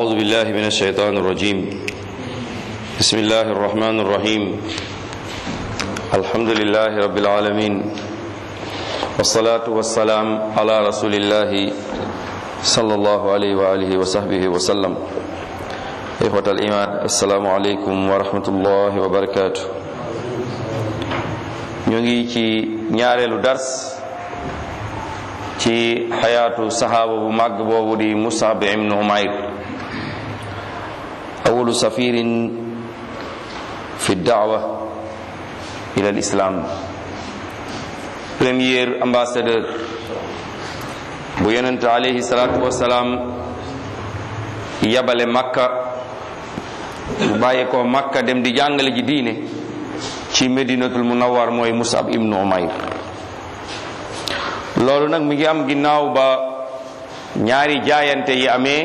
أعوذ بالله من الشيطان الرجيم بسم الله الرحمن الرحيم الحمد لله رب العالمين والصلاة والسلام على رسول الله صلى الله عليه وآله وصحبه وسلم إخوة الإيمان السلام عليكم ورحمة الله وبركاته ñu ngi ci ñaareelu dars ci xayaatu saxaaba bu màgg boobu di Musab ibn Umayr awalu safirin fi daawa ila l'islam premier ambassadeur bu yonent alayhi salaatu wasalaam yabale makka bu bàyyi ko makka dem di jàngale ji diine ci medinatul munawwar mooy Musab ibn Umayr loolu nag mi ngi am ginnaaw ba ñaari jaayante yi amee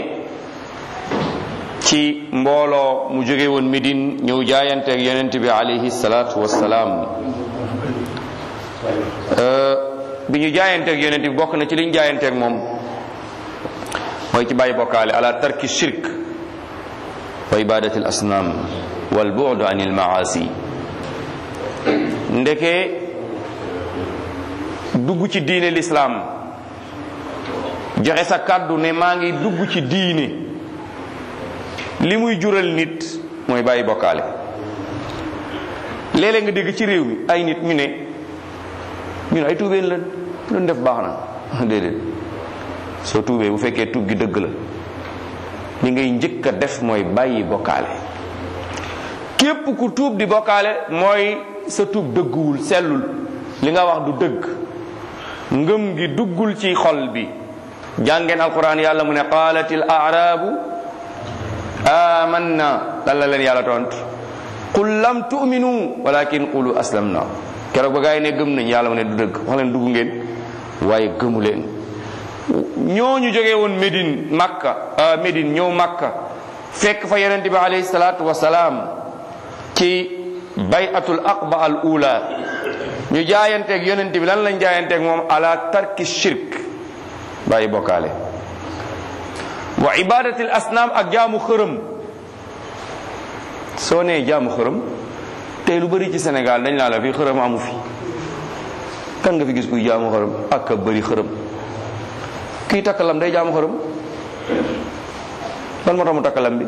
ci mbooloo mu jóge woon Médine ñëw jaayante ak yonent bi alayhi salaatu wassalaam bi ñu jaayante ak yonent bi bokk na ci liñ jaayante ak moom mooy ci bàyyi bokkaale ala tarki shirk wa ibadati al asnam wal bu'd anil maasi ndeke dugg ci diine lislaam joxe sa kàddu ne maa ngi dugg ci diine li muy jural nit mooy bàyyi bokkaale léeg-léeg nga dégg ci réew mi ay nit ñu ne ñun ay tuubeen lan lu def baax na déedéet soo tuubee bu fekkee tuub gi dëgg la li ngay njëkk a def mooy bàyyi bokkaale képp ku tuub di bokkaale mooy sa tuub dëgguwul sellul li nga wax du dëgg ngëm gi duggul ci xol bi jàngeen alquran yàlla mu ne qaalatil aarabu amanna lan la leen yàlla tontu qul lam tu'minu walakin qulu aslamna keroog ba gaa yi ne gëm nañ yàlla mu ne du dëgg wax leen dugg ngeen waaye gëmu leen ñooñu jógee woon Médine Makka Médine ñëw Makka fekk fa yonente bi alayhi salaatu wasalaam ci bayatul aqba al ula ñu jaayanteeg yonent bi lan lañ jaayanteeg moom ala tarki shirk bàyyi bokkaale wa ibadatil asnaam ak jaamu xërëm soo nee jaamu xërëm tey lu bëri ci Sénégal dañ laa la fi xërëm amu fi kan nga fi gis kuy jaamu xërëm ak a bëri xërëm kii takk lam day jaamu xërëm lan moo tax mu takk lam bi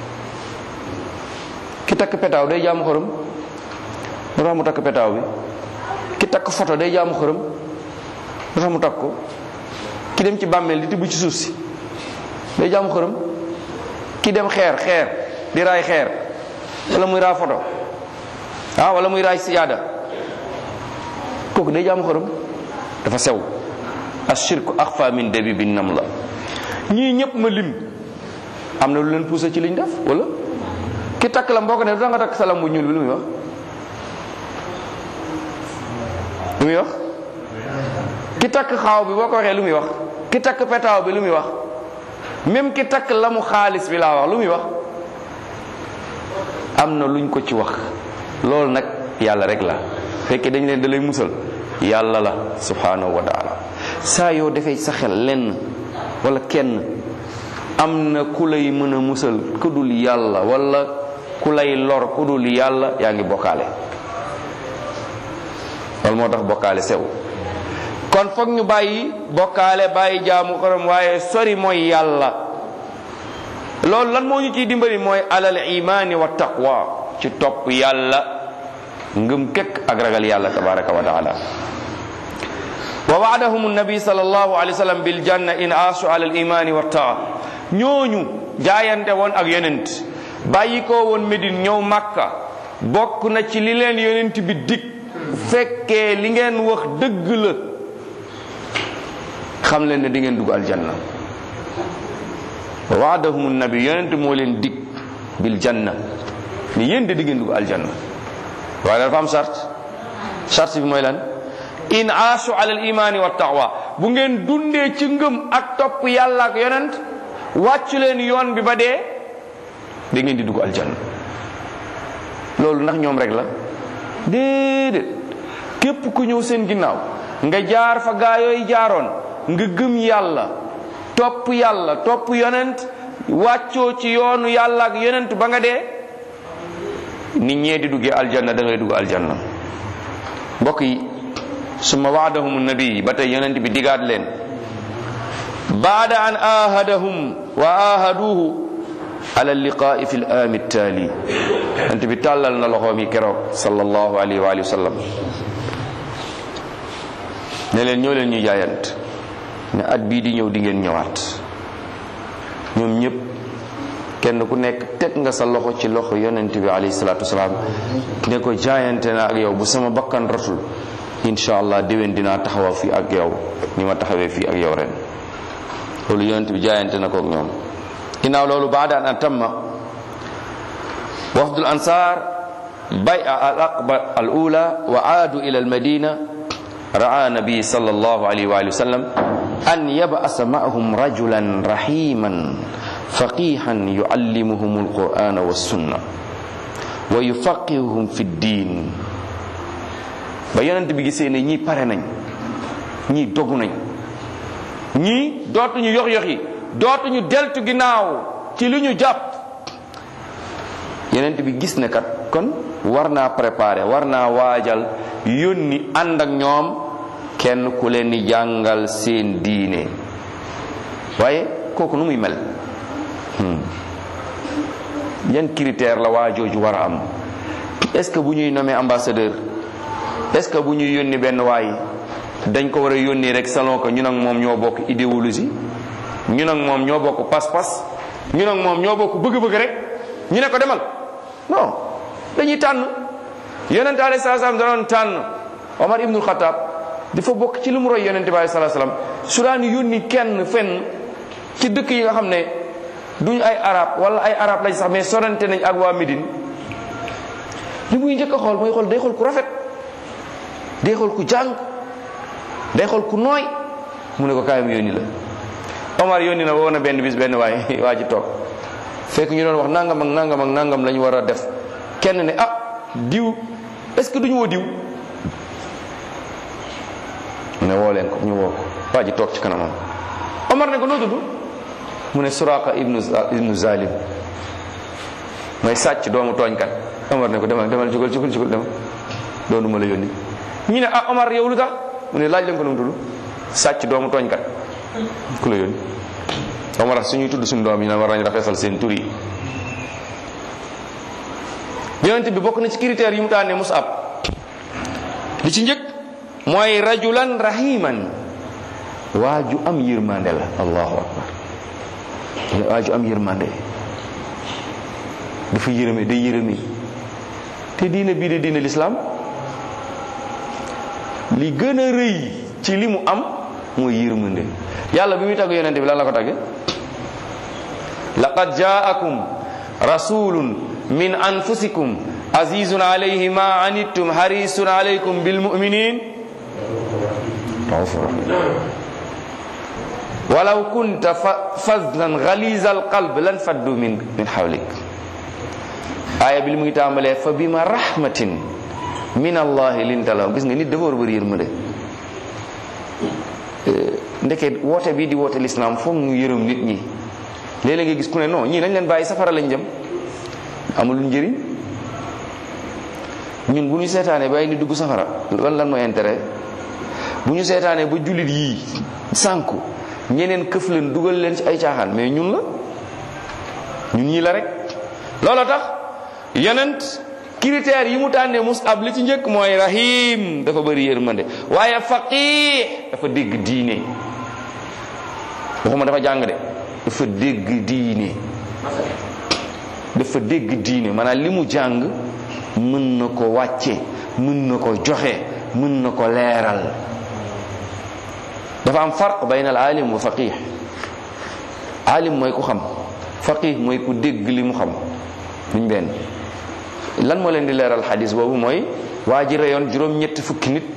ki takk petaaw day jaamu xërëm moo tax mu takk petaaw bi ki takk photo day jaamu xërëm lu tax mu takk ko ki dem ci bàmmeel di tibb ci suuf si day jaamu xërëm ki dem xeer xeer di raay xeer wala muy raay photo ah wala muy raay siyaada kooku day jaamu xërëm dafa sew ashirku axfa min dabibi nam la ñii ñëpp ma lim am na lu leen poussé ci liñ def wala ki takk la mboo ko ne du nga takk salam bu ñuul bi lu muy wax lu muy wax ki takk xaaw bi boo ko waxee lu muy wax ki takk petaaw bi lu muy wax même ki takk la mu xaalis bi laa wax lu muy wax am na luñ ko ci wax loolu nag yàlla rek la fekkee dañ leen da lay musal yàlla la subhanahu wa taala saa yoo defee sa xel lenn wala kenn am na ku lay mën a musal ku dul yàlla wala ku lay lor ku dul yàlla yaa ngi bokkaale loolu moo tax bokkaale sew kon foog ñu bàyyi bokkaale bàyyi jaamu xaram waaye sori mooy yàlla loolu lan moo ñu ciy dimbali mooy alal imaani wa taqwa ci topp yàlla ngëm kekk ak ragal yàlla tabaraka wa taala wa waadahum nabi sallallahu alayhi wa sallam bil janna in aasu ala al imaani wa taa ñooñu jaayante woon ak yonent bàyyi ko woon Medine ñëw Makka bokk na ci li leen yonent bi dig fekkee li ngeen wax dëgg la xam leen ne di ngeen dugg aljanna waadahum nabi yonent moo leen dig bil janna ni yéen de di ngeen dugg aljanna waaye dafa am charte charte bi mooy lan in aasu ala al imaani wa taqwa bu ngeen dundee ci ngëm ak topp yàlla ak yonent wàccu leen yoon bi ba dee da ngeen di dugg aljanna loolu ndax ñoom rek la déedéet képp ku ñëw seen ginnaaw nga jaar fa gaa yooyu jaaroon nga gëm yàlla topp yàlla topp yonent wàccoo ci yoonu yàlla ak yonent ba nga dee nit ñee di duggee aljanna da ngay dugg aljanna mbokk yi summa waadahum nabi ba tey yonent bi digaat leen baada an ahadahum wa ahaduhu ala liqaa'i fi l-aami taali yonent bi tàllal na loxoom yi keroog sallallahu alayhi wa sallam ne leen ñoo leen ñu jaayant ne at bii di ñëw di ngeen ñëwaat ñoom ñëpp kenn ku nekk teg nga sa loxo ci loxo yonent bi alayhi salaatu wasalaam ne ko jaayante na ak yow bu sama bakkan ratul incha allah déwén dinaa taxawa fii ak yow ni ma taxawee fii ak yow ren loolu yonent bi jaayante na ko ak ñoom ginnaaw loolu baada an atamma wafdul ansar bay'a al aqba al ula wa aadu ila al madina ra'a nabi sallallahu alayhi wa sallam an yab'asa ma'ahum rajulan rahiman faqihan yu'allimuhum al qur'ana was sunna wa yufaqihuhum fi ddin ba yonent bi gisee ne ñii pare nañ ñii dogu nañ ñii dootuñu yox yox yi dootuñu deltu ginnaaw ci li ñu jàpp yonent bi gis ne kat kon war naa préparer war naa waajal yónni ànd ak ñoom kenn ku leen di jàngal seen diine waaye kooku nu muy mel yan critère la waa jooju war a am est-ce que bu ñuy nommé ambassadeur est-ce que bu ñuy yónni benn waay dañ ko war a yónni rek selon que ñun ak moom ñoo bokk idéologie ñun ak moom ñoo bokk pas-pas ñun ak moom ñoo bokk bëgg-bëgg rek ñu ne ko demal non dañuy tànn yonente alayhi salaam da doon tànn Omar ibnul Xataab dafa bokk ci li mu roy yonente bi alayhi salaam su daan yónni kenn fenn ci dëkk yi nga xam ne duñ ay arab wala ay arab lañ sax mais sorante nañ ak waa Médine li muy njëkk a xool mooy xool day xool ku rafet day xool ku jàng day xool ku nooy mu ne ko kaayam yónni la Omar yónni na woo na benn bis benn waay waa ji toog fekk ñu doon wax nangam ak nangam ak nangam la ñu war a def kenn ne ah diw est-ce que duñu woo diw mu ne woo leen ko ñu woo ko waa ji toog ci kanamam Omar ne ko noo tudd mu ne Suraqa ibnu ibnu Zalim mooy sàcc doomu tooñkat Omar ne ko demal demal jugal jugal jugal demal doonu ma la yónni ñu ne ah Omar yow lu tax mu ne laaj leen ko nu mu tudd sàcc doomu tooñkat ku la yónni Omar suñuy tudd suñu doom yi naan war nañu rafetal seen tur yi yonent bi bokk na ci critères yi mu tànnee Mus'ab li ci njëkk mooy rajulan rahiman waa ju am yërmande la allahu akbar waa ju am yërmande dafa yërëme day yërëme te diina bii de diina lislaam li gën a rëy ci li mu am mooy yërmande yàlla bi muy tagg yonente bi lan la ko tagge laqad jaakum rasulun min anfusikum azizun alayhi ma anittum harisun alaykum bil mu'minin walaw kunta fazlan ghaliza al qalb lan faddu min min hawlik aaya bi li muy tàmbalee fa bima rahmatin min allahi linta lahum gis nga nit dafa war a bëri yërmande ndeke woote bii di woote lislaam foog ñu yërëm nit ñi léeg-léeg nga gis ku ne non ñii nañ leen bàyyi safara lañ jëm amul njëriñ ñun bu ñu seetaanee bàyyi ni dugg safara lan lan mooy intérêt bu ñu seetaanee ba jullit yii sànku ñeneen këf leen dugal leen ci ay caaxaan mais ñun la ñun ñii la rek looloo tax yonent critères yi mu tànnee Mus'ab li ci njëkk mooy rahim dafa bëri yërmande waaye faqih dafa dégg diine waxuma dafa jàng de dafa dégg diine dafa dégg diine maanaam li mu jàng mën na ko wàcce mën na ko joxe mën na ko leeral dafa am farq bayna al alim wa faqih alim mooy ku xam faqih mooy ku dégg li mu xam duñ benn lan moo leen di leeral xadis boobu mooy waa ji reyoon juróom-ñetti fukki nit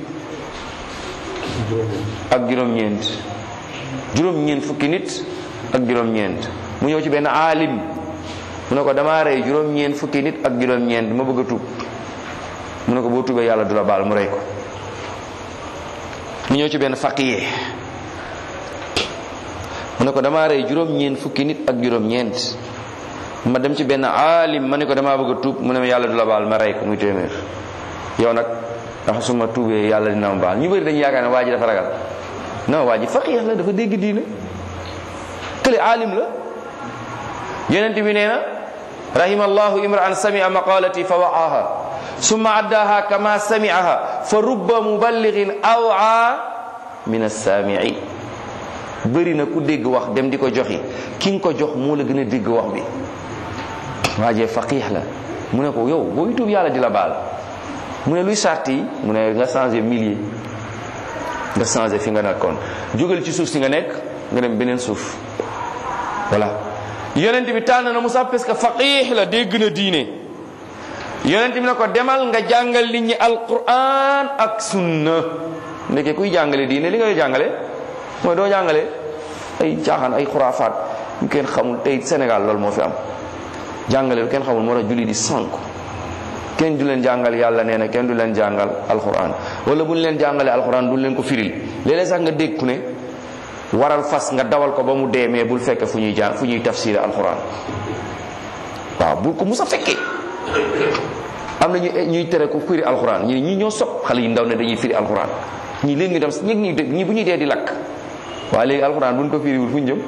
ak juróom-ñeent juróom-ñeent fukki nit ak juróom-ñeent mu ñëw ci benn aalim mu ne ko damaa rey juróom-ñeent fukki nit ak juróom-ñeent ma bëgg a tuub mu ne ko boo tuubee yàlla du la baal mu rey ko mu ñëw ci benn faqih mu ne ko damaa rey juróom-ñeent fukki nit ak juróom-ñeent ma dem ci benn aalim ma ne ko damaa bëgg a tuub mu ne ma yàlla du la baal ma rey ko muy téeméer yow nag ndax su ma tuubee yàlla dina ma baal ñu bëri dañu yaakaar ne waa ji dafa ragal non waa ji faqih la dafa dégg diine kële aalim la yonent bi nee na rahima allahu imra'an sami'a maqalati fa wa'aha summa addaha kama sami'aha fa rubba muballighin aw'a min as-sami'i bëri na ku dégg wax dem di ko joxi ki nga ko jox moo la gën a dégg wax bi waajee faqih la mu ne ko yow booy tuub yàlla di la baal mu ne luy sart yi mu ne nga changé milieu nga changé fi nga nekkoon jógal ci suuf si nga nekk nga dem beneen suuf voilà yonent bi tànn na Musa parce que faqih la dégg na diine yonent bi ne ko demal nga jàngal nit ñi alquran ak sunna ndeke kuy jàngale diine li ngay jàngale mooy doo jàngale ay caaxaan ay xuraafaat yu kenn xamul tey Sénégal loolu moo fi am jàngale lu kenn xamul moo tax julli di sànku kenn du leen jàngal yàlla nee na kenn du leen jàngal alquran wala bu ñu leen jàngalee alquran duñ leen ko firil léeg-léeg sax nga dégg ku ne waral fas nga dawal ko ba mu dee mais bul fekk fu ñuy jàng fu ñuy tafsir alquran waaw bul ko musa fekkee am na ñu ñuy tere ko firi alquran ñi ñi ñoo sopp xale yu ndaw ne dañuy firi alquran ñii léegi ñu dem ñi ñi dégg ñii bu ñuy dee di lakk waaye léegi alquran buñ ko firiwul fu ñu jëm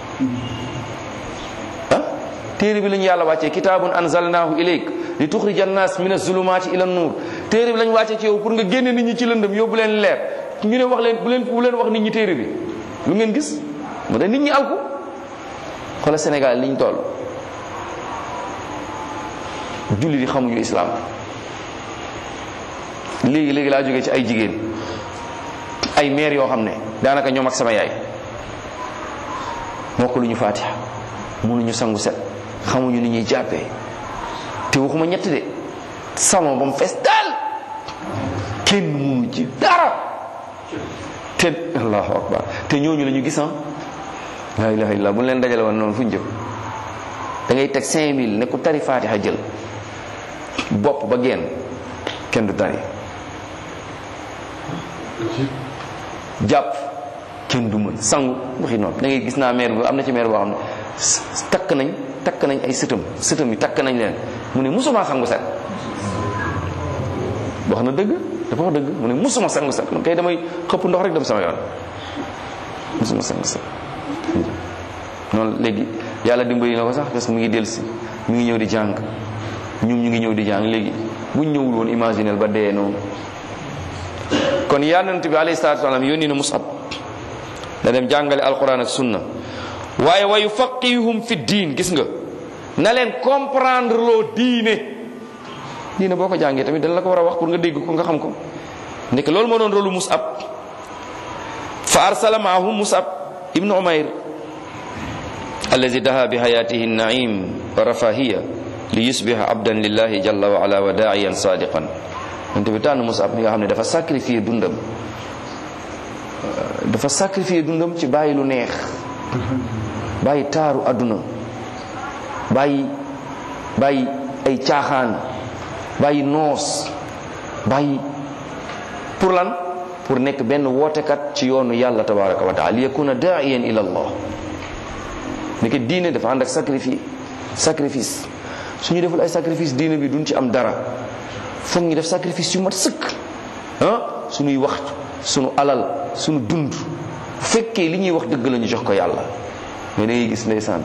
ah téere bi lañu yàlla wàccee kitaabun anzalnahu ilayk li tuxrija annas min azulumati ila nuur téere bi lañu wàccee ci yow pour nga génne nit ñi ci lëndëm yóbbu leen leer ñu ne wax leen bu leen bu leen wax nit ñi téere bi lu ngeen gis mu ne nit ñi alku xoola Sénégal liñ toll julli di xamuñu islam léegi léegi laa jógee ci ay jigéen ay maire yoo xam ne daanaka ñoom ak sama yaay mokk lu ñu faatiha mënuñu sangu set xamuñu ni ñuy jàppee te waxuma ñett de sama ba mu fees daal kenn mënu ci dara te allahu akbar te ñooñu la ñu gis la ilaha illallah bu leen dajale woon noonu fu ñu jëm da ngay teg 5000 ne ku tari faatiha jël bopp ba génn kenn du tari jàpp kenn du mën sangu waxi noonu da ngay gis naa maire bu am na ci maire boo xam ne takk nañ takk nañ ay sëtam sëtam yi takk nañ leen mu ne musuma sangu set wax na dëgg dafa wax dëgg mu ne musuma sangu set man kay damay xëpp ndox rek dem sama yoon musuma sangu set noonu léegi yàlla dimbali na ko sax parce que mu ngi dellusi mu ngi ñëw di jàng ñun ñu ngi ñëw di jàng léegi buñ ñëwul woon imaginel ba dee noonu kon yonent bi alayhi salaatu wasalaam yónni na Musab da dem jàngale alquran ak sunna waaye wa yufaqihum fi diin gis nga na leen comprendre loo diine diine boo ko jàngee tamit dañ la ko war a wax pour nga dégg ko nga xam ko nekk loolu moo doon rôlu Musab fa arsala maahum Musab ibnu Umayr allazi daha bi hayatihi naim wa rafahiya li yusbiha abdan lillahi jalla wa ala wa daa'iyan sadiqan yonte bi tànn Musab mi nga xam ne dafa sacrifier dundam dafa sacrifier dundam ci bàyyi lu neex bàyyi taaru àdduna bàyyi bàyyi ay caaxaan bàyyi noos bàyyi pour lan pour nekk benn wootekat ci yoonu yàlla tabaraka wa taala li yakuna daa'iyan ila allah nekk diine dafa ànd ak sacrifice sacrifice suñu deful ay sacrifice diine bi duñ ci am dara foog ñu def sacrifice yu mat sëkk ah suñuy waxtu suñu alal suñu dund bu fekkee li ñuy wax dëgg la ñu jox ko yàlla mais da ngay gis ndeysaan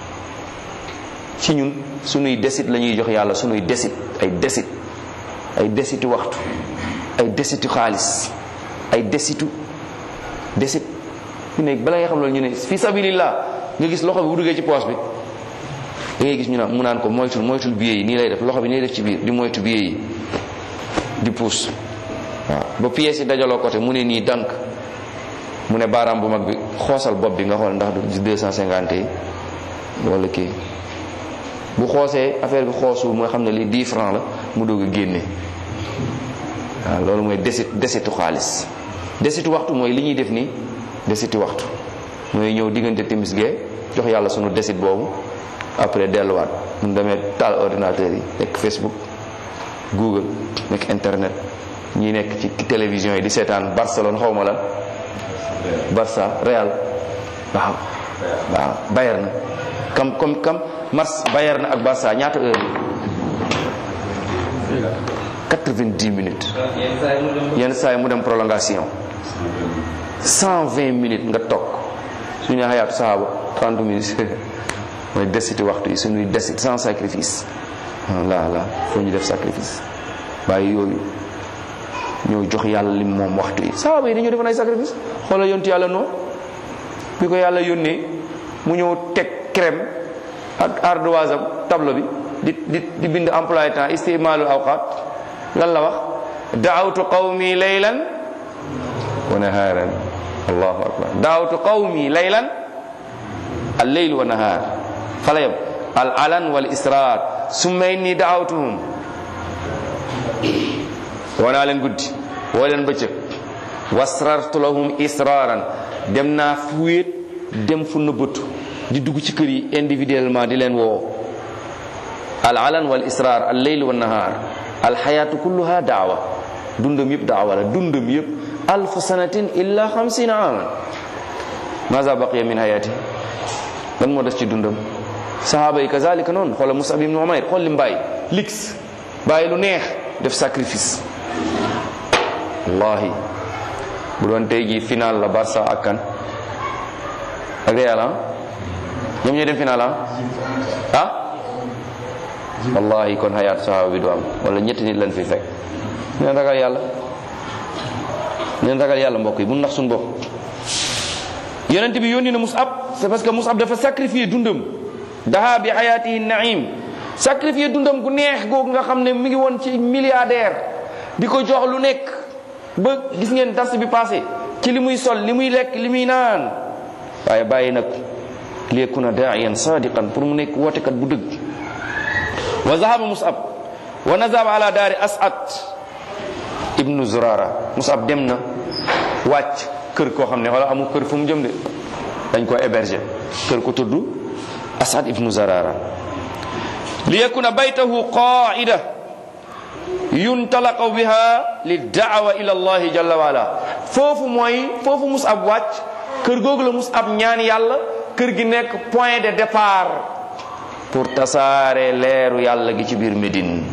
ci ñun suñuy desit la ñuy jox yàlla suñuy desit ay desit ay desitu waxtu ay desitu xaalis ay desitu desit ñu ne bala nga xam loolu ñu ne fi sabilillah nga gis loxo bi bu duggee ci poos bi da ngay gis ñu naan mu naan ko moytul moytul billet yi nii lay def loxo bi nii lay def ci biir di moytu billet yi di puus waaw ba pièces yi dajaloo côté mu ne nii dank mu ne baaraam bu mag bi xoosal bopp bi nga xool ndax du 250 yi wala kii bu xoosee affaire bi xoosul mooy xam ne lii 10 francs la mu doog a génne waaw loolu mooy desit desitu xaalis desitu waxtu mooy li ñuy def nii desitu waxtu mooy ñëw diggante timis gee jox yàlla sunu desit boobu après delluwaat mun demee taal ordinateur yi nekk Facebook Google nekk internet ñi nekk ci télévision yi di seetaan Barcelone xaw ma lan Barça Real waaw waaw Bayern kam comme kam mars Bayern ak Barça ñaata heure 90 minutes yenn saa yi mu dem prolongation 120 minutes nga toog suñu xayaatu saxaaba 30 minutes mooy desiti waxtu yi suñuy desit sans sacrifice la la foo ñu def sacrifice bàyyi yooyu ñoo jox yàlla lim moom waxtu yi saxaaba yi dañoo defoon ay sacrifice xoolal yontu yàlla noonu bi ko yàlla yónnee mu ñëw teg crème ak ardoise am tableau bi di di di bind emploi temps istimaalul awqat lan la wax daawtu qawmi laylan wa naharan allahu akbar daawtu qawmi laylan al leyl wa nahar fala yam al alan wal israr summa inni daawtuhum wanaa leen guddi woo leen bëccëg wasrartu lahum israaran dem naa fu wéet dem fu nëbbatu di dugg ci kër yi individuellement di leen woo al alan wal israr al leyl wa nahar al xayaatu kulluha daawa dundam yëpp daawa la dundam yëpp alfu sanatin illa xamsina aman maza baqiya min hayati lan moo des ci dundam sahaaba yi kazalika noonu xoola musab ibn umayr xool lim bàyyi lix bàyyi lu neex def sacrifice wallahi bu doon tey jii final la Barça ak kan ak Real ah ñoom ñooy dem final ah ah wallahi kon xayaatu sahaaba bi du am wala ñetti nit lañ fi fekk neen ragal yàlla neen ragal yàlla mbokk yi bu nax suñu bopp yonent bi yónni na Musab c'est parce que Musab dafa sacrifier dundam daha bi xayaatihi naim sacrifier dundam gu neex googu nga xam ne mi ngi woon ci milliardaire di ko jox lu nekk ba gis ngeen dars bi passé ci li muy sol li muy lekk li muy naan waaye bàyyi nag liyakuna daa'iyan sadiqan pour mu nekk wootekat bu dëgg wa zahaba musab wa nazaba ala daari as'ad ibnu zurara musab dem na wàcc kër koo xam ne wala amul kër fu mu jëm de dañ ko héberger kër ko tudd as'ad ibnu zurara liyakuna baytahu qaida yuntalaqu biha lidaawa ila allahi jalla wa ala foofu mooy foofu musab wàcc kër googu la musab ñaan yàlla kër gi nekk point de départ pour tasaare leeru yàlla gi ci biir Médine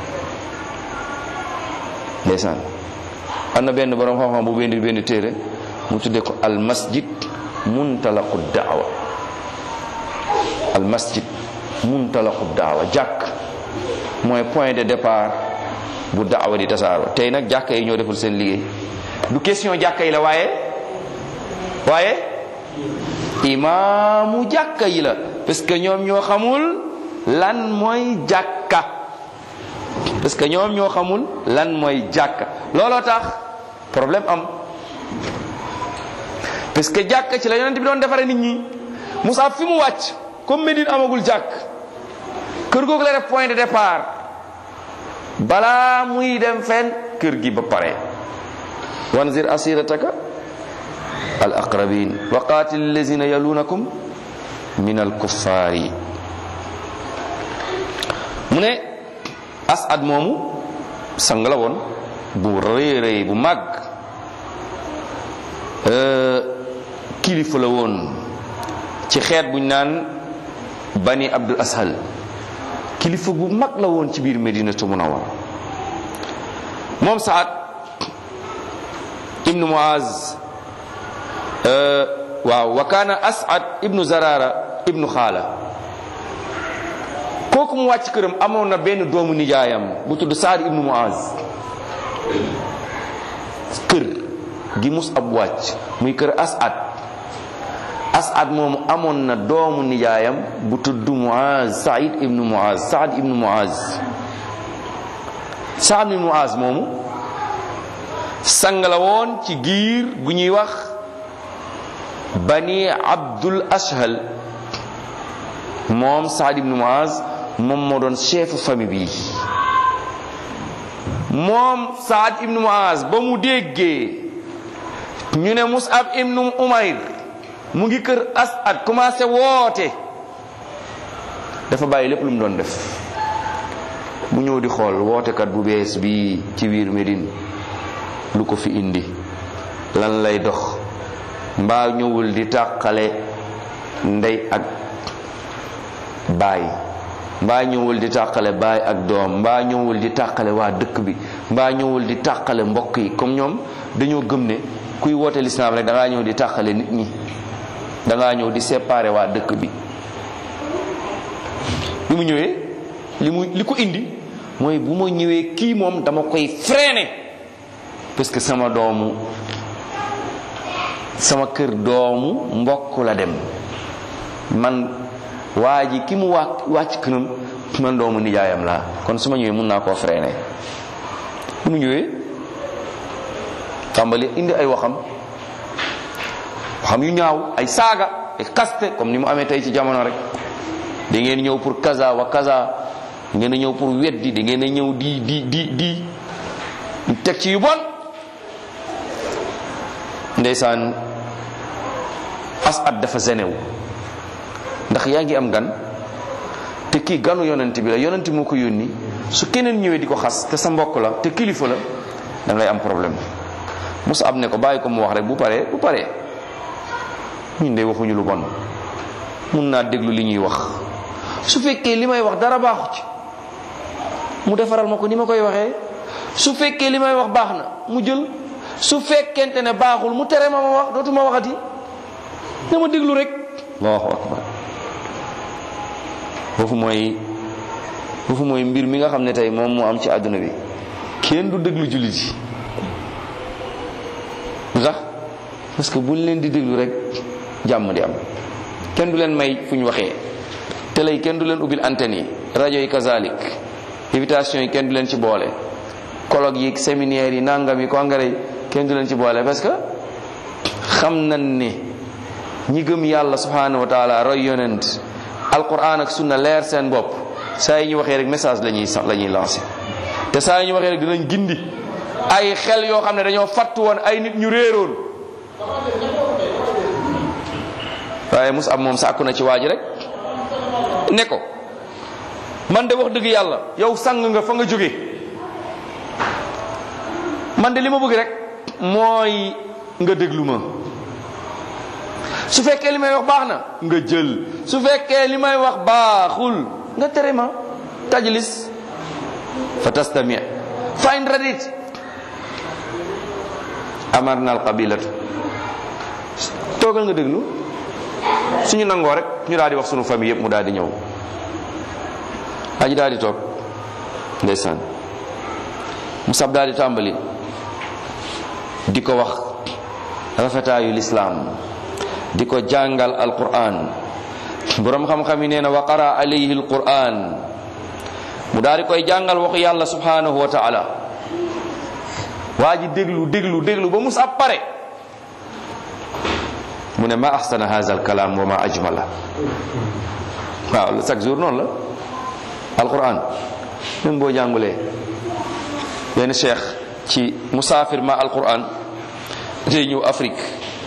ndeysaan am na benn borom xam-xam bu benn benn téere mu tuddee ko al masjid muntalaqu daawa al masjid muntalaqu daawa jàkk mooy point de départ bu daawa di tasaaroo tey nag jàkka yi ñoo deful seen liggéey du question jàkka yi la waaye waaye imaamu jàkka yi la parce que ñoom ñoo xamul lan mooy jàkka parce que ñoom ñoo xamul lan mooy jàkka looloo tax problème am parce que jàkka ci la yonent bi doon defare nit ñi Moussa fi mu wàcc comme Médine amagul jàkk kër googu la def point de départ balaa muy dem fenn kër gi ba pare wanzir asirataka al aqrabin wa qatil allazina yalunakum min al kuffaari mu ne asad moomu sang la woon bu rëy rëy bu màgg kilifa la woon ci xeet buñ naan bani abdul ashal kilifa bu mag la woon ci biir medinatu munawwara moom saad ibnu muaz waaw wa kaana asad ibnu zarara ibnu xaala kooku mu wàcc këram amoon na benn doomu nijaayam bu tudd saad ibnu muaz kër gi mus ab wàcc muy kër asad asad moomu amoon na doomu nijaayam bu tudd muaz said ibnu muaz saad ibnu muaz saad ibnu muaz moomu sang la woon ci giir gu ñuy wax bani abdul ashal moom saad ibnu muaz moom moo doon chef famille bi moom saad ibnu muaz ba mu déggee ñu ne musab ibnu umayr mu ngi kër asad commencé woote dafa bàyyi lépp lu mu doon def mu ñëw di xool wootekat bu bees bi ci biir Médine lu ko fi indi lan lay dox mbaa ñëwul di tàqale ndey ak baay mbaa ñëwul di tàqale baay ak doom mbaa ñëwul di tàqale waa dëkk bi mbaa ñëwul di tàqale mbokk yi comme ñoom dañoo gëm ne kuy woote lislaam rek da ngaa ñëw di tàqale nit ñi da ngaa ñëw di séparer waa dëkk bi bi mu ñëwee li mu li ko indi mooy bu ma ñëwee kii moom dama koy freiner parce que sama doomu sama kër doomu mbokk la dem man waa ji ki mu wàcc wàcc këram man doomu nijaayam laa kon su ma ñëwee mun naa koo freiner bi mu ñëwee tàmbali indi ay waxam waxam yu ñaaw ay saaga ay kaste comme ni mu amee tey ci jamono rek da ngeen ñëw pour kaza wa kaza da ngeen a ñëw pour weddi da ngeen a ñëw di di di di teg ci yu bon ndeysaan asad dafa zenewu ndax yaa ngi am gan te kii ganu yonent bi la yonent moo ko yónni su keneen ñëwee di ko xas te sa mbokk la te kilifa la da ngay am problème Musa ab ne ko bàyyi ko mu wax rek bu paree bu paree ñun de waxuñu lu bon mun naa déglu li ñuy wax su fekkee li may wax dara baaxu ci mu defaral ma ko ni ma koy waxee su fekkee li may wax baax na mu jël su fekkente ne baaxul mu tere ma ma wax dootuma waxati na ma déglu rek allahu akbar foofu mooy foofu mooy mbir mi nga xam ne tey moom moo am ci àdduna bi kenn du déglu jullit yi lu tax parce que buñ leen di déglu rek jàmm di am kenn du leen may fu ñu waxee télé yi kenn du leen ubbil antenne yi rajo yi kazalik invitation yi kenn du leen ci boole colloque yi séminaire yi nangam yi congrès yi kenn du leen ci boole parce que xam nañ ne ñi gëm yàlla subhanahu wa taala roy yonent alquran ak sunna leer seen bopp saa yi ñu waxee rek message la ñuy la ñuy lancé te saa yi ñu waxee rek dinañ gindi ay xel yoo xam ne dañoo fattu woon ay nit ñu réeroon waaye mus ab moom sàkku na ci waa ji rek ne ko man de wax dëgg yàlla yow sang nga fa nga jóge man de li ma bëgg rek mooy nga déglu ma su fekkee li may wax baax na nga jël su fekkee li may wax baaxul nga tere ma tajlis fa tastami fa in radit amarna al qabilatu toogal nga déglu suñu nangoo rek ñu daal di wax sunu famille yëpp mu daal di ñëw aji daal di toog ndeysaan musab daal di tàmbali di ko wax rafetaayu lislaam di ko jàngal alquran borom xam-xam yi nee na wa qara alayhi alquran mu daal di koy jàngal waxu yàlla subhanahu wa taala waa ji déglu déglu déglu ba musab pare mu ne ma ahsana hadha alkalam wa ma ajmala waaw chaque jour noonu la alquran même boo jàngulee benn cheikh ci musaafir ma alquran day ñëw Afrique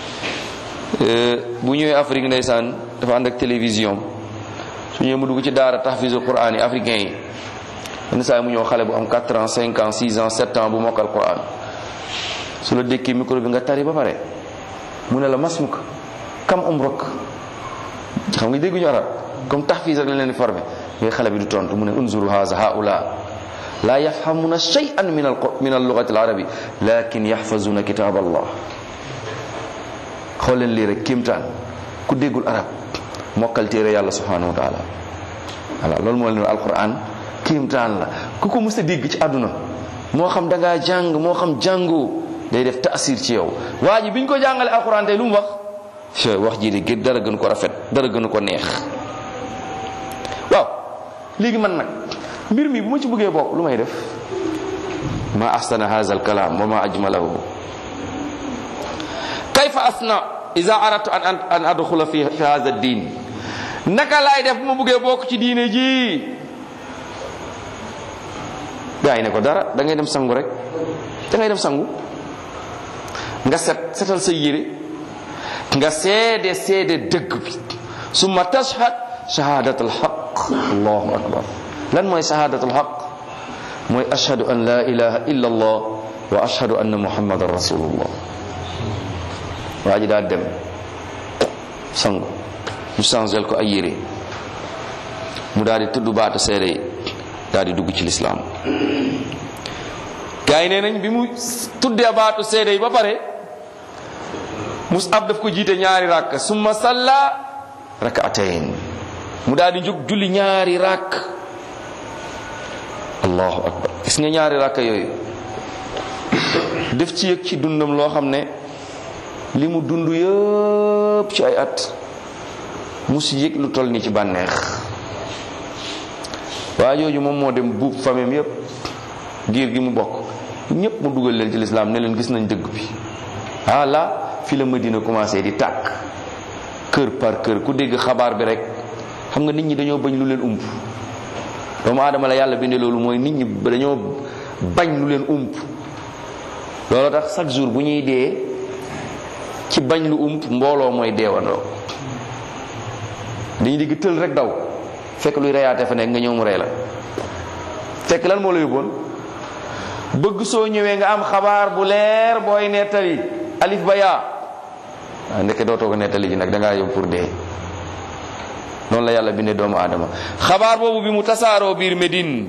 bu ñëwee Afrique ndeysaan dafa ànd ak télévision su ñëwee mu dugg ci daara tahfizu quran yi africain yi yenn saa mu ñëw xale bu am 4 ans 5 ans 6 ans 7 ans bu mokkal quran su la dékkee micro bi nga tari ba pare mu ne la masmuk kam umruk xam nga dégguñu arab comme tahfiz rek lañ leen di formé ngay xale bi du tontu mu ne unzuru haza haula la yafhamuna shay'an min al min al lughati al arabi lakin yahfazuna kitab allah xool leen lii rek kéemtaan ku déggul arab mokkal téere yàlla subhanahu wa taala voilà loolu moo leen alquran kéemtaan la ku ko mës a dégg ci àdduna moo xam da ngaa jàng moo xam jàngoo day def taasir ci yow waa ji bi ñu ko jàngale alquran tey lu mu wax wax ji de gën dara gën ko rafet dara gën ko neex waaw léegi man nag mbir mi bu ma ci bëggee bokk lu may def ma ahsana hadha alkalam wa ma ajmalahu kayfa asna ida aradtu an an adxula fi fi hadha din naka laay def bu ma bëggee bokk ci diine ji gaa yi ne ko dara da ngay dem sangu rek da ngay dem sangu nga set setal sa yére nga seede seede dëgg bi summa tashhad shahadat alxaq allahu akbar lan mooy shahadat alxaq mooy ashhadu an la ilaha illa allah wa ashhadu anna muhammadan rasulullah waa ji daal dem sangu ñu changel ko ay yére mu daal di tudd baatu seede yi daal di dugg ci lislaam gaa yi nee nañ bi mu tuddee baatu seede yi ba pare Mus'ab daf ko jiite ñaari rakk summa salla rak'atayn mu daal di jóg julli ñaari rakk allahu akbar gis nga ñaari rakk yooyu def ci yëg ci dundam loo xam ne li mu dund yëpp ci ay at musu yëg lu toll ni ci bànneex waa jooju moom moo dem buub famem yépp giir gi mu bokk ñépp mu dugal leen ci lislaam ne leen gis nañ dëgg bi ah là fi la Madina commencé di tàkk kër par kër ku dégg xabaar bi rek xam nga nit ñi dañoo bañ lu leen ump doomu aadama la yàlla bindee loolu mooy nit ñi dañoo bañ lu leen ump loolu tax chaque jour bu ñuy dee ci bañ lu ump mbooloo mooy deewandoo dañuy digg tël rek daw fekk luy reyaate fa nekk nga ñëw mu rey la fekk lan moo la yóbboon bëgg soo ñëwee nga am xabaar bu leer booy nettali alif ba yaa waaw ndeke dootoo ko nettali ji nag da ngaa yóbbu pour dee noonu la yàlla bindee doomu aadama xabaar boobu bi mu tasaaroo biir Médine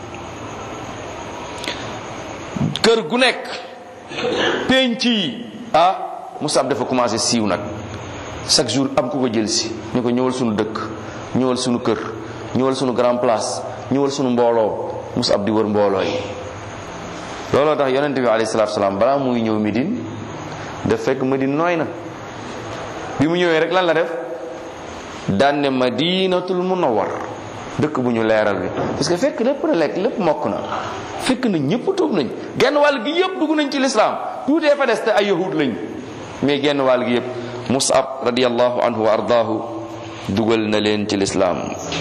kër gu nekk penc yi ah Musab dafa commencé siiw nag chaque jour am ku ko jël si ñu ko ñëwal suñu dëkk ñëwal suñu kër ñëwal suñu grand place ñëwal suñu mbooloo Musab di wër mbooloo yi looloo tax yonent bi alayhi salaatu salaam balaa muy ñëw Médine daf fekk Médine nooy na bi mu ñëwee rek lan la def daan ne madinatul munawwar dëkk bu ñu leeral bi parce que fekk lépp na lekk lépp mokk na fekk na ñëpp tuub nañ genn wàll gi yëpp dugg nañ ci lislaam tuutee fa des te ay yahud lañ mais genn wàll gi yëpp musab radiallahu anhu wa ardaahu dugal na leen ci lislaam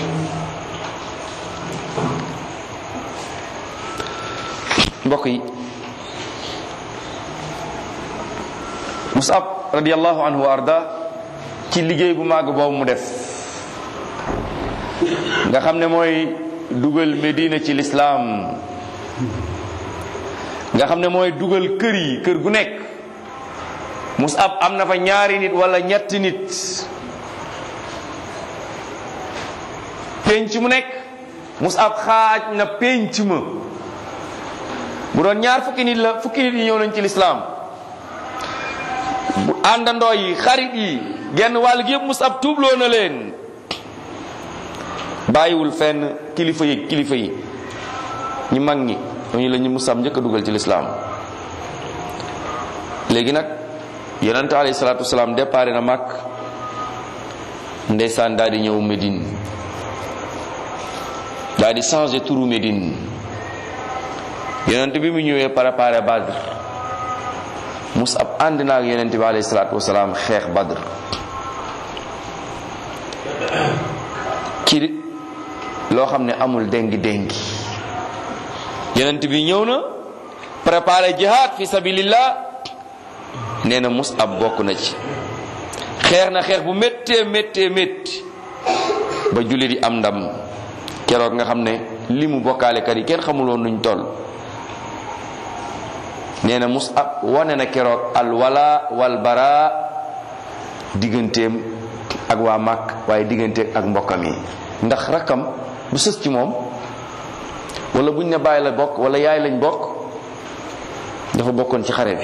mbokk yi musab radiallahu anhu wa arda ci liggéey bu màgg boobu mu def nga xam ne mooy dugal Medina ci lislaam nga xam ne mooy dugal kër yi kër gu nekk Musab am na fa ñaari nit wala ñetti nit penc mu nekk Musab xaaj na penc ma bu doon ñaar fukki nit la fukki nit yi ñëw nañ ci lislaam bu àndandoo yi xarit yi genn wàll gi yëpp Musab tuubloo na leen bàyyiwul fenn kilifa yi kilifa yi ñi mag ñi ñooñu la ñu Musab njëkk a dugal ci lislaam léegi nag yonente alayhi salaatu wasalaam déparé na mag ndeysaan daal di ñëw Médine daal di changé turu Médine yonente bi mu ñëwee préparé Badr Musab ànd na ak yonente bi alayhi salaatu wasalaam xeex Badr ci loo xam ne amul déngi déngi yonent bi ñëw na préparé jihad fi sabilillah nee na Musab bokk na ci xeex na xeex bu méttee méttee métti ba julli di am ndam keroog nga xam ne li mu bokkaalekat yi kenn xamuloon nuñ toll nee na Musab wane na keroog al wala wal bara digganteem ak waa Màkk waaye diggante ak mbokkam yi ndax rakkam bu sës ci moom wala buñ ne bàyyi la bokk wala yaay lañ bokk dafa bokkoon ci xare bi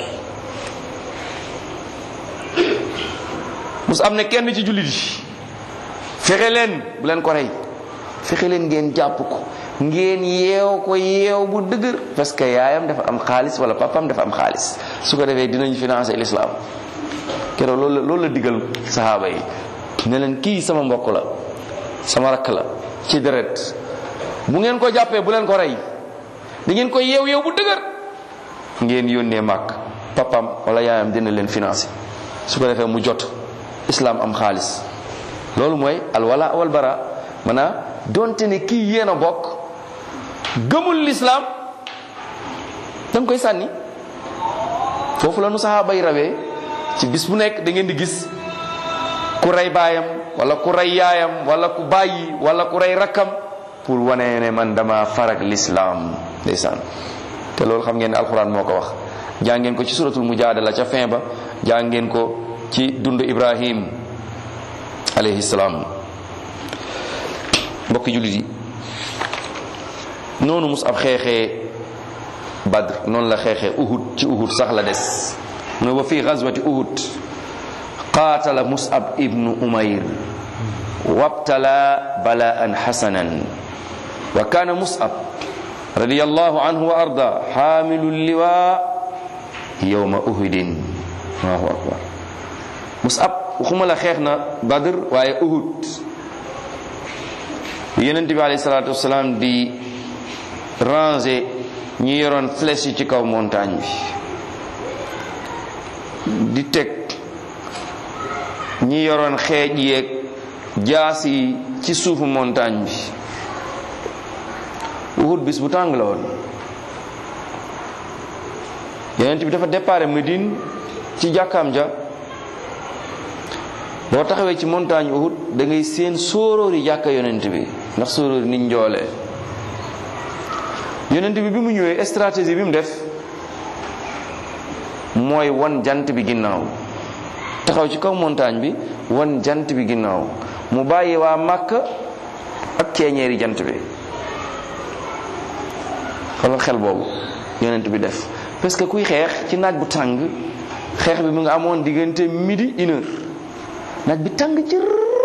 mus am ne kenn ci jullit yi fexe leen bu leen ko rey fexe leen ngeen jàpp ko ngeen yeew ko yeew bu dëgër parce que yaayam dafa am xaalis wala papam dafa am xaalis su ko defee dinañ financer l'islam keroog loolu la loolu la digal saxaaba yi ne leen kii sama mbokk la sama rakk la ci deret bu ngeen ko jàppee bu leen ko rey da ngeen ko yeew yeew bu dëgër ngeen yónnee màkk papam wala yaayam dina leen financer su ko defee mu jot islam am xaalis loolu mooy alwala wal bara maanaam donte ne kii yéen a bokk gëmul l'islam da nga koy sànni foofu la nu saxaaba yi rawee ci bis bu nekk da ngeen di gis ku rey baayam wala ku rey yaayam wala ku bàyyi wala ku rey rakkam pour wane ne man dama farag l'islam ndeysaan te loolu xam ngeen ne alxuraan moo ko wax jàngeen ko ci suratul mujaadala ca fin ba jàngeen ko ci dund ibrahim alayhi salaam mbokki jullit yi noonu Mus'ab xeexee Badr noonu la xeexee Uhud ci Uhud sax la des mu ne wa fi gazwati Uhud qaatala Mus'ab ibnu Umayr wabtala balaan xasanan wa kaana Mus'ab radiyallahu anhu wa arda xaamilu liwaa yowma Uhudin allahu akbar Mus'ab waxuma la xeex na Badr waaye Uhud Yonent bi alayhi salaatu wasalaam di ranger ñi yoroon flèche yi ci kaw montagne bi di teg ñi yoroon xeej yeeg jaas yi ci suufu montagne bi Uhud bis bu tàng la woon Yonent bi dafa départ Médine ci jàkkaam ja boo taxawee ci montagne Uhud da ngay seen sóoróori jàkka Yonent bi ndax sóoróori niñ njoolee yonent bi bi mu ñëwee stratégie bi mu def mooy wan jant bi ginnaaw taxaw ci kaw montagne bi wan jant bi ginnaaw mu bàyyi waa màkk ak ceeñeeri jant bi xoolal xel boobu yonent bi def parce que kuy xeex ci naaj bu tàng xeex bi mu nga amoon diggante midi une heure naaj bi tàng jër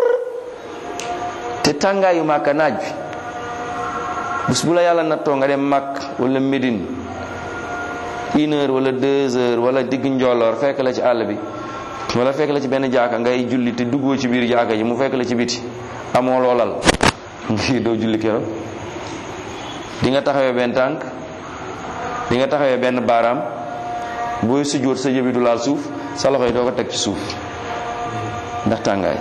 te tàngaayu màkk naaj bi bis bu la yàlla nattoo nga dem Makk wala Médine une heure wala deux heures wala digg njolloor fekk la ci àll bi wala fekk la ci benn jaaka ngay julli te duggoo ci biir jaaka ji mu fekk la ci biti amoo loolal ngi doo julli keroog di nga taxawee benn tànk di nga taxawee benn baaraam booy sujjóot sa jëbi du laal suuf sa loxo yi doo ko teg ci suuf ndax tàngaay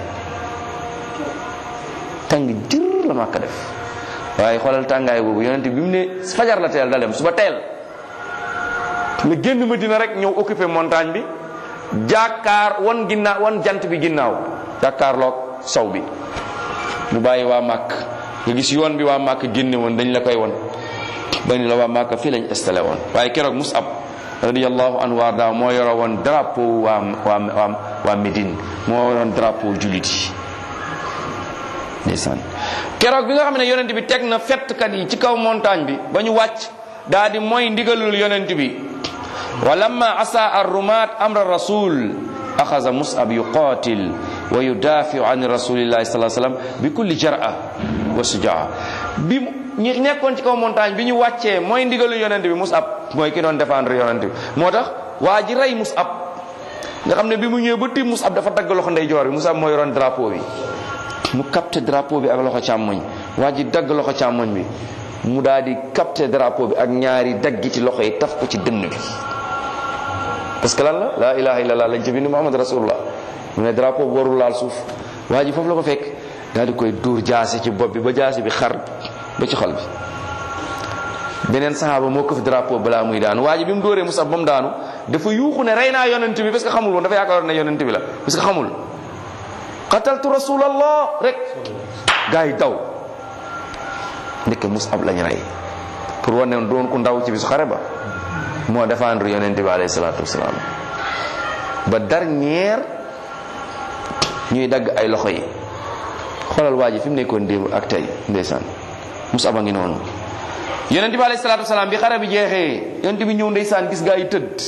tàng jër la Makka def waaye xoolal tàngaay boobu yonent bi mu ne fajar la teel da dem suba teel la génn Madina rek ñëw occupé montagne bi jàkkaar wan ginnaaw wan jant bi ginnaaw jàkkaarloog sow bi mu bàyyi waa màkk nga gis yoon bi waa màkk génne woon dañ la koy won ba ni la waa màkk fii lañ installé woon waaye keroog Mus'ab radiyallahu anhu warda moo yoro woon drapeau waa waa waa waa Médine moo yoroon drapeau jullit yi ndeysaan keroog bi nga xam ne yonent bi teg na fettkat yi ci kaw montagne bi ba ñu wàcc daa di mooy ndigalul yonent bi wa lamma asa arrumaat amra rasul axasa mus'ab yuqatil wa yudafiu an rasulillahi sallallahu alayhi wasallam bi kulli jar'a wa sujaa bi ñi nekkoon ci kaw montagne bi ñu wàccee mooy ndigalul yonent bi mus'ab mooy ki doon défendre yonent bi moo tax waa ji rey mus'ab nga xam ne bi mu ñëwee ba tiim mus'ab dafa dagg loxo ndeyjoor bi mus'ab mooy yoroon drapeau bi mu capté drapeau bi ak loxo càmmoñ waa ji dagg loxo càmmoñ bi mu daal di capté drapeau bi ak ñaari daggiti loxo yi taf ko ci dënn bi parce que lan la laa ilaha illallah lañ ci bind muhammad rasulullah mu ne drapeau bi warul laal suuf waa ji foofu la ko fekk daal di koy dóor jaasi ci bopp bi ba jaasi bi xar ba ci xol bi beneen sahaaba moo ko fi drapeau balaa muy daanu waa ji bi mu dóoree musab ba mu daanu dafa yuuxu ne rey naa yonent bi parce que xamul woon dafa yaakaaroon ne yonent bi la parce que xamul qataltu rasulallah rek gaa yi daw ndeke musab lañ rey pour wane ne doon ku ndaw ci bisu xare ba moo défendre yonent bi alayhi salaatu wasalaam ba dernière ñuy dagg ay loxo yi xoolal waa ji fi mu nekkoon démb ak tey ndeysaan musab a ngi noonu yonent bi alayhi salaatu wasalaam bi xare bi jeexee yonent bi ñëw ndeysaan gis gaa yi tëdd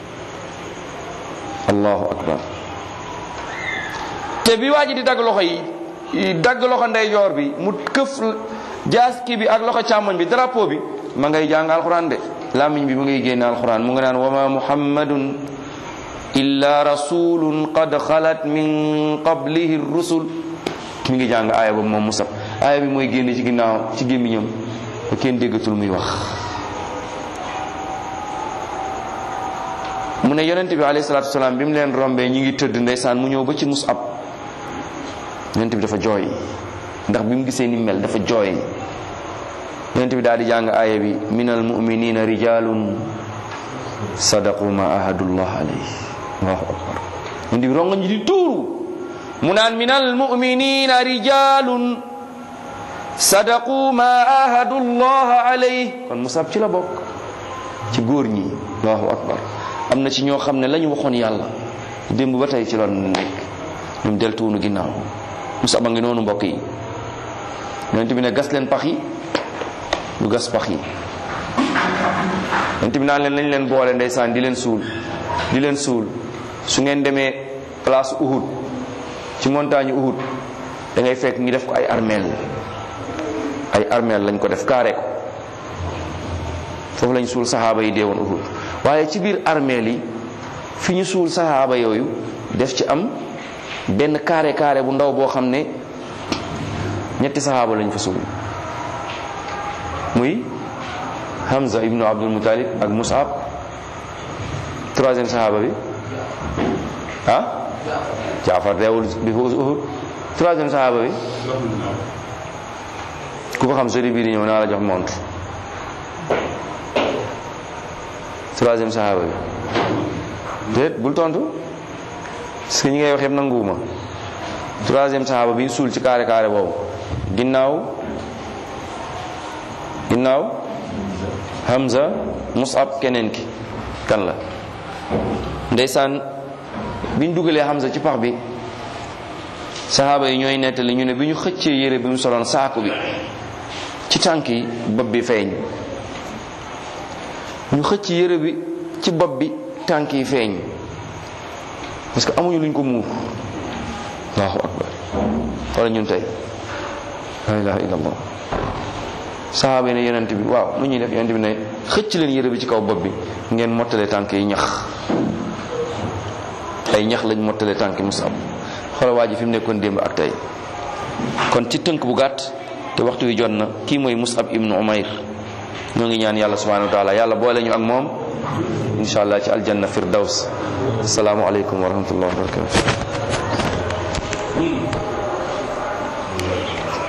allahu akbar te bi waa ji di dagg loxo yi dagg loxo ndeyjoor bi mu këf jaas kii bi ak loxo càmmoñ bi drapeau bi ma ngay jàng alxuraan de làmmiñ bi mu ngay génne alxuraan mu nga naan wa ma muhammadun illa rasulun qad xalat min qablihi rusul mi ngi jàng aaya boobu moom musab aaya bi mooy génne ci ginnaaw ci gémmiñam ba kenn déggatul muy wax mu ne yonent bi alayhi salaatu wasalaam bi mu leen rombee ñi ngi tëdd ndeysaan mu ñëw ba ci musab yonent bi dafa jooy ndax bi mu gisee ni mel dafa jooy yonent bi daal di jàng aaya bi min al muminina rijalun sadaqu ma ahadullah alayhi allahu akbar yonent bi ronga ñi di tuuru mu naan min al muminina rijalun sadaqu ma ahadullah alayhi kon musab ci la bokk ci góor ñi allahu akbar am na ci ñoo xam ne la ñu waxoon yàlla démb ba tey ci loon nekk ñoom deltuwunu ginnaaw Musab a ngi noonu mbokk yi yonent bi ne gas leen pax yi ñu gas pax yi yonent bi naan leen lañ leen boole ndeysaan di leen suul di leen suul su ngeen demee place Uhud ci montagne Uhud da ngay fekk ñu def ko ay armeel ay armeel lañ ko def kaare ko foofu lañ suul saxaaba yi deewoon Uhud waaye ci biir armeel yi fi ñu suul saxaaba yooyu def ci am benn carré carré bu ndaw boo xam ne ñetti saxaaba lañ fa suul muy Hamza ibnu Abdul Muttalib ak Mus'ab troisième saxaaba bi ah Jaafar deewul bi Uhud troisième saxaaba bi ku ko xam sori bii di ñëw naa la jox montre troisième saxaaba bi déet bul tontu parce que ñi ngay wax yëpp nanguwuma troisième saxaaba bi suul ci carré carré boobu ginnaaw ginnaaw Hamza Mus'ab keneen ki kan la ndeysaan biñ dugalee Hamza ci pax bi saxaaba yi ñooy nettali ñu ne bi ñu xëccee yére bi mu soloon saaku bi ci tànk yi bopp bi feeñ ñu xëcc yére bi ci bopp bi tànk yi feeñ parce que amuñu luñ ko muur allahu akbar wala ñun tey la ilaha illallah sahaaba yi ne yonent bi waaw lu ñuy def yonent bi ne xëcc leen yére bi ci kaw bopp bi ngeen mottale tànk yi ñax ay ñax lañ mottale tànk yi Musab xoolal waa ji fi mu nekkoon démb ak tey kon ci tënk bu gàtt te waxtu wi jot na kii mooy Musab ibnu Umayr ñoo ngi ñaan yàlla subhanahu wa taala yàlla boole ñu ak moom insha allah ci aljanna firdaws asalaamu aleykum wa rahmatullah wa barakatuh